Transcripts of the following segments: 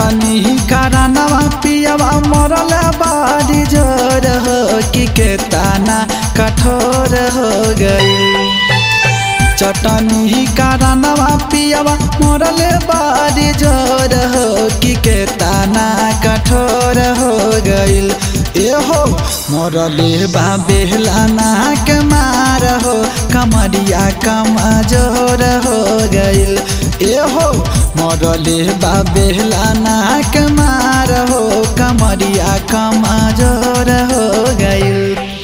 चटनी कारणवा पियवा मरल बारी जोर हो कि के ताना कठोर हो गई चटनी कारणवा पियवा मरल बारी जोर हो कि के ताना कठोर हो गईल एहो मरले बा बेहलाना के मार हो कमरिया कमजोर हो गईल एहो मरले बा बेहलाना के मार हो कमरिया कमजोर हो गईल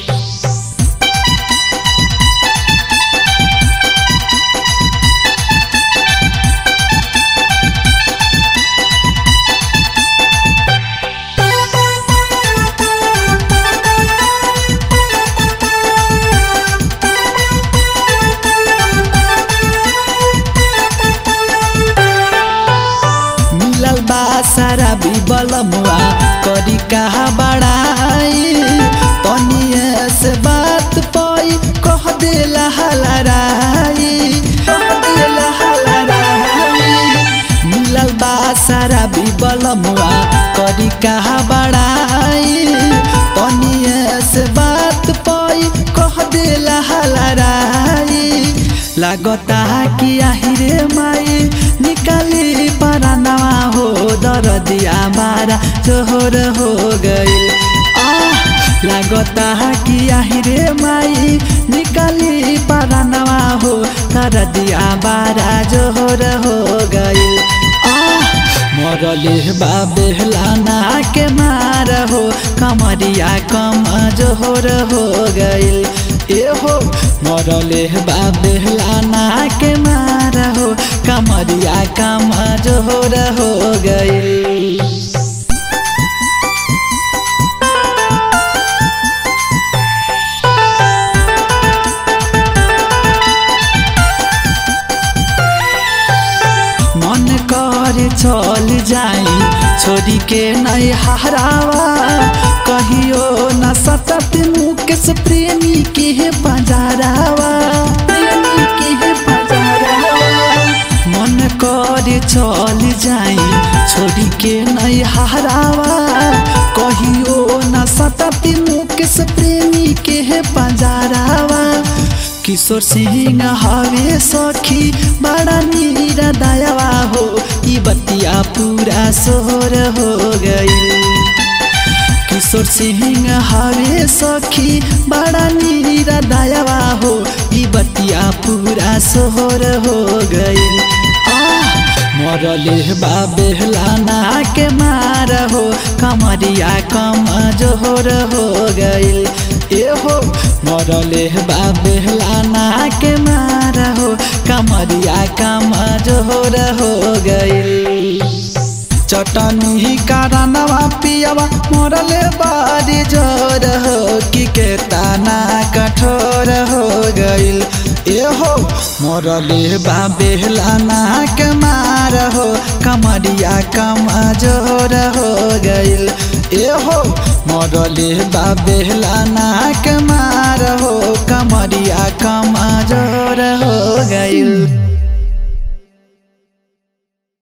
मिलल बा सारा बिबलमुआ करी कहा बड़ाई तनिए से बात पाई कह देला हलराई कह देला हलराई मिलल बा सारा बिबलमुआ करी कहा बड़ाई तनिए से बात पाई कह देला हलराई लागता कि आहिरे माई निकाली परानवा हो दरदिया मारा जोहर हो गईल आह लागता कि आहिरे माई निकाली परानवा हो दरदिया बारा जोहर हो गईल आह मरले बाबेलाना के मार हो कमरिया कम जोहर हो गईल एहो मरले बाबेलाना के मार हो कमरिया कम जोहर हो गईल मन कर चल जाई छोरी के नहीं हरावा कहियो न सतत मुकेश प्रेमी के बजारावा प्रेमी के बजारावा मन कर चल जाई छोरी के नहीं हरावा कहियो न सतत मुकेश प्रेमी के बजारावा किशोर सिंह हवे सखी बड़ा नीरा दयावा हो ई बतिया पूरा सोहर हो गई किशोर सिंह हवे सखी बड़ा नीरा दयावा हो ई बतिया पूरा सोहर हो गई मरले बाबेलाना के मार हो कमरिया कम जोहर हो गईल एहो मरले बाबेलाना के मार हो कमरिया कम जोहर हो गईल चटनी कारणवा पियवा मरले बारी जोर हो कि के ताना कठोर हो गईल एहो मरले बाबेलाना के मार हो कमरिया कम जोर हो गईल एहो मरले बाबेलाना के मार हो कमरिया कम जोर हो गईल